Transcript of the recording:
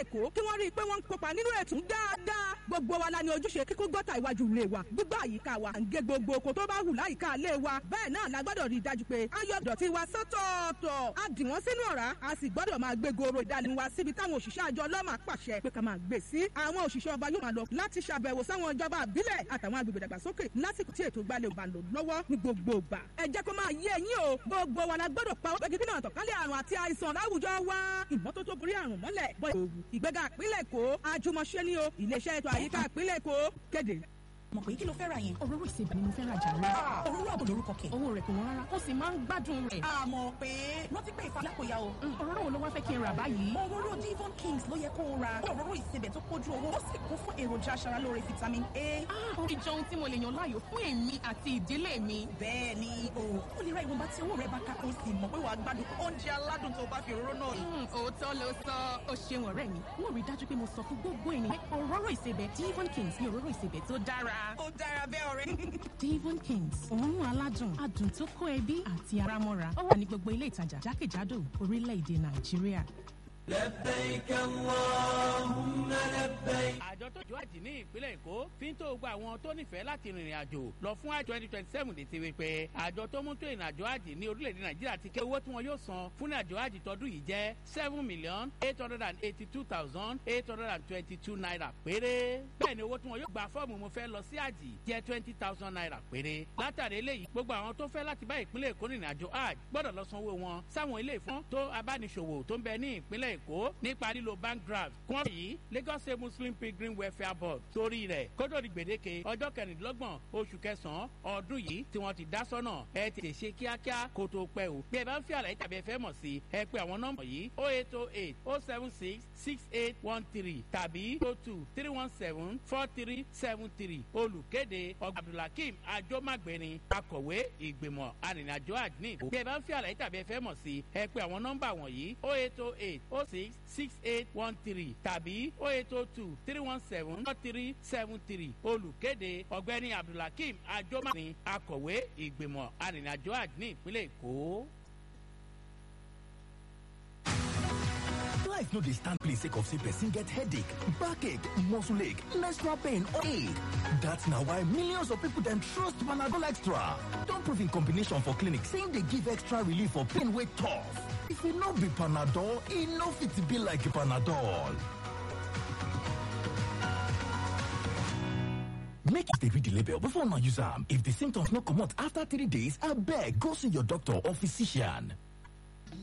èkó kí wọ́n rí i pé wọ́n ń kópa nínú ètò dáadáa gbogbo wa la ní ojúṣe kíkó gọ́tà iwájú ilé wa gbígbà àyíká wa à ń gé gbogbo oko tó bá hù láyìíká ilé wa bẹ́ẹ̀ náà la gbọ́dọ̀ rí i dájú pé a yọ ìdọ̀tí wa sọ́tọ̀ọ̀tọ̀ a dì wọ́n sínú ọ̀rá a sì gbọ́dọ̀ máa gbé goro ìdálẹ́nu wa síbi táwọn òṣìṣẹ́ àjọ ọlọ́mà pàṣẹ pé ká máa gbé sí àwọn òṣìṣẹ́ ọba yóò máa lọ láti ṣàbẹ̀wò sáwọn ìjọba àbílẹ̀ àtàwọn agbègbè dàgbàsókè lásìkò tí ètò ìgbàlẹ̀ òbá lò lọ́wọ́ ní gbogbo ìgbà ẹ jẹ́ kó máa yé ẹ̀yin o gbogbo wa la gbọ́dọ̀ pa ọgbẹ́ kíkínà àtọ̀kálẹ̀ àrùn àti àìsàn láwùjọ wa ìmọ́tótó borí àrùn mọ́lẹ̀ bọ́ òwú ìgbéga ìpínlẹ̀ èkó àjùmọ̀ṣe ni o iléeṣẹ́ ètò àyíká ìpínlẹ̀ èkó kéde mọ̀ pé kí ló fẹ́ ra yẹn. òróró ìsebẹ̀ ni mo fẹ́ ra jàre. òróró àbò lórúkọ kẹ̀. owó rẹ̀ kò wọ́n rárá ó sì máa ń gbádùn rẹ̀. àmọ́ pé rántí pé ìfàlà kò yá o. òróró wo ló wá fẹ́ kí n rà báyìí. òróró Devon Kings ló yẹ kó o ra. òróró ìsebẹ̀ tó kójú owó ó sì kún fún èròjà aṣaralóore vitamin A. orí jọ ohun tí mo lè yàn láàyò fún èmi àti ìdílé mi. bẹ́ẹ̀ ni o ò lè ra ìwọ̀nba tí owó rẹ̀ bá ká kó sì mọ̀ pé wàá gbádùn oúnjẹ aládùn tó bá fi òróró náà. òótọ́ ló sọ ó ṣeun ọ̀rẹ́ mi wọ́n rí dájú pé mo sọ fún gbogbo ènìyàn òróró ìsebẹ̀ Devon Kings ní òróró ìsebẹ̀ tó dára. ó dára bẹ́ẹ̀ ọ̀rẹ́. Devon Kings òórùn aládùn adùn tó kó ẹbí àti ara mọ́ra ó wà ní gbogbo ilé ìtajà jákèjádò orílẹ̀-èdè Nàìjíríà. لبيك اللهم لبيك. àjọ tó jọ àjì ní ìpínlẹ̀ èkó fi ń tó gba àwọn tó nífẹ̀ẹ́ láti rìnrìn àjò lọ fún àjọ twenty twenty seven létí wípé àjọ tó mú tó ìrìn àjò àjì ní orílẹ̀-èdè nàìjíríà ti ké owó tí wọn yóò san fún àjò àjì tọdún yìí jẹ́ seven million eight hundred and eighty two thousand eight hundred and twenty two naira péré bẹ́ẹ̀ ni owó tí wọn yóò gba fọ́ọ̀mù mo fẹ́ lọ sí àjì jẹ́ twenty thousand naira péré látàrí eléyìí gbogbo àwọn tó fẹ́ láti bá ìpínlẹ̀ èkó rìnrìn àjò àjì gbọ́dọ̀ lọ sanwó wọn sáwọn ilé ìfọ́n tó abániṣòwò tó ń bẹ ní ìpínlẹ̀ èkó nípa lílo bank draft kún ọ̀sẹ̀ yìí lagos state muslim pilgrim welfare board torí rẹ̀ kótó di gbèdéke ọjọ́ kẹrìndínlọ́gbọ̀n oṣù kẹsàn-án ọdún yìí tí wọ́n ti dá sọ́nà ẹ tètè ṣe kíákíá kó tó pẹ́ o bí ẹ bá ń fi àlàyé tàbí ẹ fẹ́ mọ̀ sí ẹ pé àwọn nọ́mbà yìí o eight o eight o seven six six eight one three tàbí o two three one seven four three seven three olùkéde ọgbà abdulhakeem ajomagbeni akọ̀wé ìgbìmọ̀ arìnrìnàjò àdínì bí ẹ bá ń fi àlàyé tàbí ẹ fẹ́ mọ̀ sí ẹ pé àwọn nọ́mbà wọ̀nyí o eight o eight o six six eight one three tàbí o eight o two three one seven four three seven three olùkéde ọ̀gbẹ́ni abdulhakeem ajomani akọ̀wé ìgbìmọ̀ arìnrìnàjò àdínì ìpínlẹ̀ èkó. life no dey stand place sake of say person get headache backache muscle ache menstrual pain or ache dat na why millions of people dem trust panadol extra don prove in combination for clinic say im dey give extra relief for pain wey tough if e no be panadol e no fit be like panadol make you dey read the label before una use am if the symptoms no comot after three days abeg go see your doctor or physician